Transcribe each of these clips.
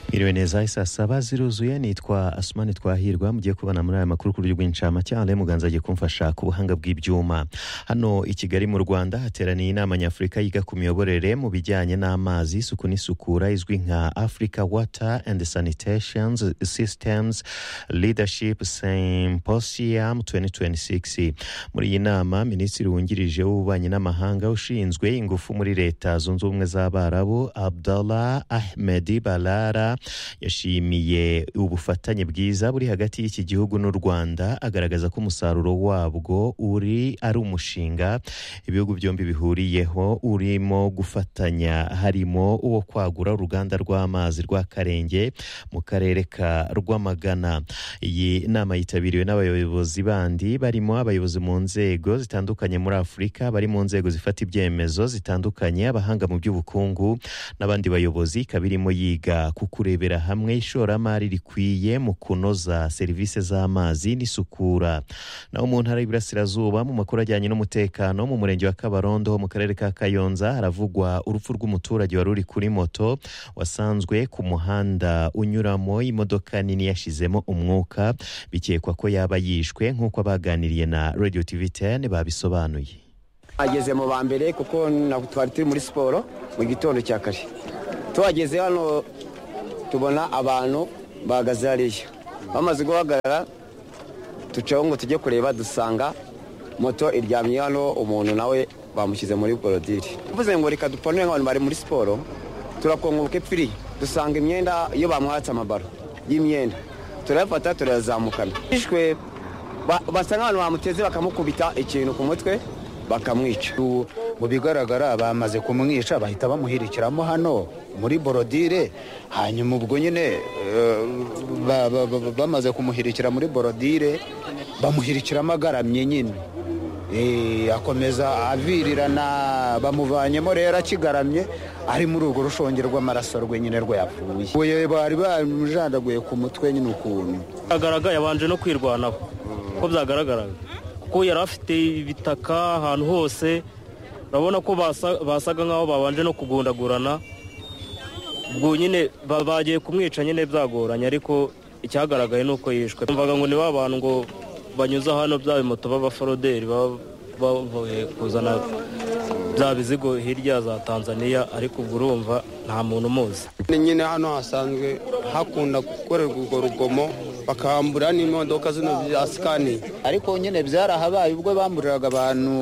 Mwiriwe neza isa saba ziruzuye nitwa Asmani Twahirwa mugiye kubana muri aya makuru ku buryo bw'incamake Alain Muganza agiye kumfasha ku buhanga bw'ibyuma hano i Kigali mu Rwanda hateraniye inama nyafurika yiga ku miyoborere mu bijyanye n'amazi isuku n'isukura izwi nka Africa Water and Sanitation Systems Leadership Symposium 2026 muri iyi nama Minisitiri wungirije w'ububanyi n'amahanga ushinzwe ingufu muri leta zunze ubumwe z'Abarabu Abdallah Ahmed Balara yashimiye ubufatanye bwiza buri hagati y'iki gihugu n'u Rwanda agaragaza ko umusaruro wabwo uri ari umushinga ibihugu byombi bihuriyeho urimo gufatanya harimo uwo kwagura uruganda rw'amazi rwa Karenge mu karere ka Rwamagana iyi nama yitabiriwe n'abayobozi bandi barimo abayobozi mu nzego zitandukanye muri Afurika bari mu nzego zifata ibyemezo zitandukanye abahanga mu by'ubukungu n'abandi bayobozi ikaba irimo yiga ku kurebera hamwe ishoramari rikwiye mu kunoza serivisi z'amazi n'isukura naho mu ntara y'Iburasirazuba mu makuru ajyanye n'umutekano mu murenge wa Kabarondo mu karere ka Kayonza haravugwa urupfu rw'umuturage wari uri kuri moto wasanzwe ku muhanda unyuramo imodoka nini yashizemo umwuka bikekwa ko yaba yishwe nk'uko abaganiriye na Radio TV 10 babisobanuye ageze mu ba mbere kuko na- twari turi muri siporo mu gitondo cya kare tuhageze hano tubona abantu bahagaze hariya bamaze guhagarara tucaho ngo tujye kureba dusanga moto iryamye hano umuntu nawe bamushyize muri borodire bivuze ngo reka dupanure nk'abantu bari muri siporo turakongoboka epfiri dusanga imyenda iyo bamuhatse amabaro y'imyenda turayafata turazamukana bishwe ba- basa nk'abantu bamuteze bakamukubita ikintu ku mutwe bakamwica ubu mu bigaragara bamaze kumwica bahita bamuhirikiramo hano muri borodire hanyuma ubwo nyine eh, ba- ba- ba- bamaze kumuhirikira muri borodire bamuhirikiramo agaramye nyine Eh, akomeza avirirana bamuvanyemo rero akigaramye ari muri urwo rushonge rw'amaraso rwe nyine rwayapfuye Ubuye bari bamujandaguye ku mutwe nyine ukuntu agaragara yabanje no kwirwanaho uko byagaragaraga kuko yari afite ibitaka ahantu hose urabona ko basa- basaga nk'aho babanje no kugundagurana ubwo nyine ba- bagiye kumwica nyine byagoranye ariko icyagaragaye ni uko yishwe mvaga ngo ni ba bantu ngo banyuze hano bya bimoto b'abaforoderi baba bavuye kuzana bya bizigo hirya za tanzania ariko ubwo urumva nta muntu umuzi Ni nyine hano hasanzwe hakunda gukorerwa urwo rugomo bakambura n'imodoka zino za sikani ariko nyine byarahabaye ubwo bamburiraga abantu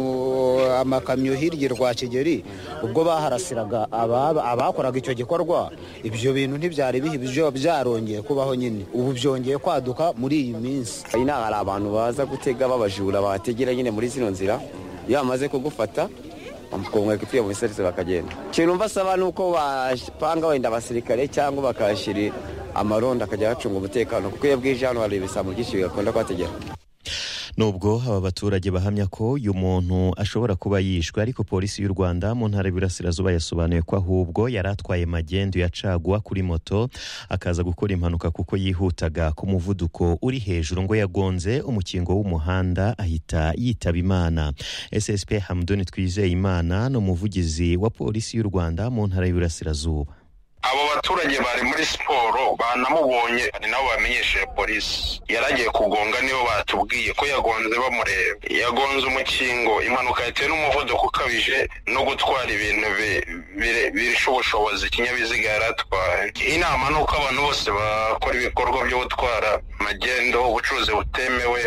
amakamyo hirya i rwakigeri ubwo baharasiraga ababa- abakoraga icyo gikorwa ibyo bintu ntibyari bihibyo byarongeye kubaho nyine ubu byongeye kwaduka muri iyi minsi ino hari abantu baza gutega babajura bategera nyine muri zino nzira iyo bamaze kugufata bamukongoka ipfuye mu biserisi bakagenda ikintu mva asaba ni uko bapanga wenda abasirikare cyangwa bakahashyira amarondo akajya hacunga umutekano kuko iyo bwije hano hari ibisambo byinshi bigakunda kuhategera Nubwo aba baturage bahamya ko uyu muntu ashobora kuba yishwe ariko polisi y'u Rwanda mu ntara y'Iburasirazuba yasobanuye ko ahubwo yari atwaye magendu ya caguwa kuri moto akaza gukora impanuka kuko yihutaga ku muvuduko uri hejuru ngo yagonze umukingo w'umuhanda ahita yitaba Imana SSP Hamdoni Twizeyimana ni umuvugizi wa polisi y'u Rwanda mu ntara y'Iburasirazuba abo baturage bari muri siporo banamubonye ari nabo bamenyesheje polisi yari agiye kugonga nibo batubwiye ko yagonze bamureba yagonze umukingo impanuka yatewe n'umuvuduko ukabije no gutwara ibintu bi- bire- birusha ubushobozi ikinyabiziga yari atwaye inama ni uko abantu bose bakora ibikorwa byo gutwara magendo ubucuruzi butemewe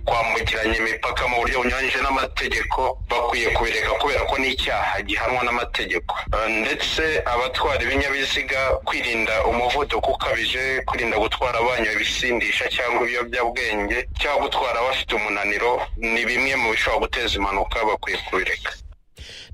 kwambukiranya imipaka mu buryo bunyuranyije n'amategeko bakwiye kubireka kubera ko ni icyaha gihanwa n'amategeko Eh, ndetse abatwara ibinyabiziga kwirinda umuvuduko ukabije kwirinda gutwara abanywa ibisindisha cyangwa ibiyobyabwenge cyangwa gutwara bafite umunaniro ni bimwe mu bishobora guteza impanuka bakwiye kubireka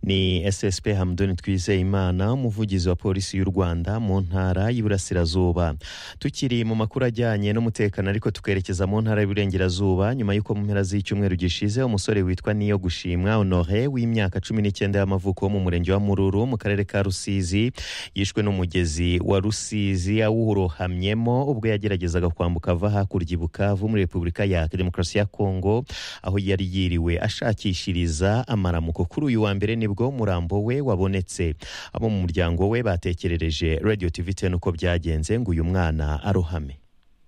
ni SSP Hamdoni Twizeyimana umuvugizi wa polisi y'u Rwanda mu ntara y'Iburasirazuba tukiri mu makuru ajyanye n'umutekano ariko tukerekeza mu ntara y'Iburengerazuba nyuma y'uko mu mpera z'icyumweru gishize umusore witwa Niyo Gushimwa Honore w'imyaka 19 y'amavuko wo mu murenge wa Mururu mu karere ka Rusizi yishwe n'umugezi wa Rusizi awurohamyemo ubwo yageragezaga kwambuka ava hakurya i Bukavu muri Repubulika ya Demokarasi ya Kongo aho yari yiriwe ashakishiriza amaramuko kuri uyu wa mbere ni bwo umurambo we wabonetse abo mu muryango we batekerereje radio tv ten uko byagenze ngo uyu mwana arohame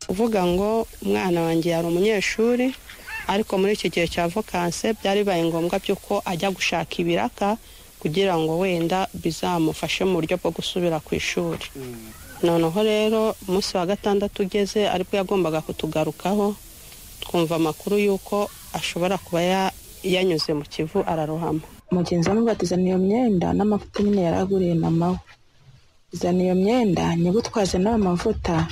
uvuga ngo umwana wanjye yari umunyeshuri ariko muri iki gihe cya vakanse byari bibaye ngombwa by'uko ajya gushaka ibiraka kugira ngo wenda bizamufashe mu buryo bwo gusubira ku ishuri noneho rero umunsi wa gatandatu ugeze aribwo yagombaga kutugarukaho twumva amakuru y'uko ashobora kuba ya- yanyuze mu kivu ararohama umugenzi we amubatiza iyo myenda n'amavuta nyine yaraguriye mama we izana iyo myenda nyibutwaze n'ayo mavuta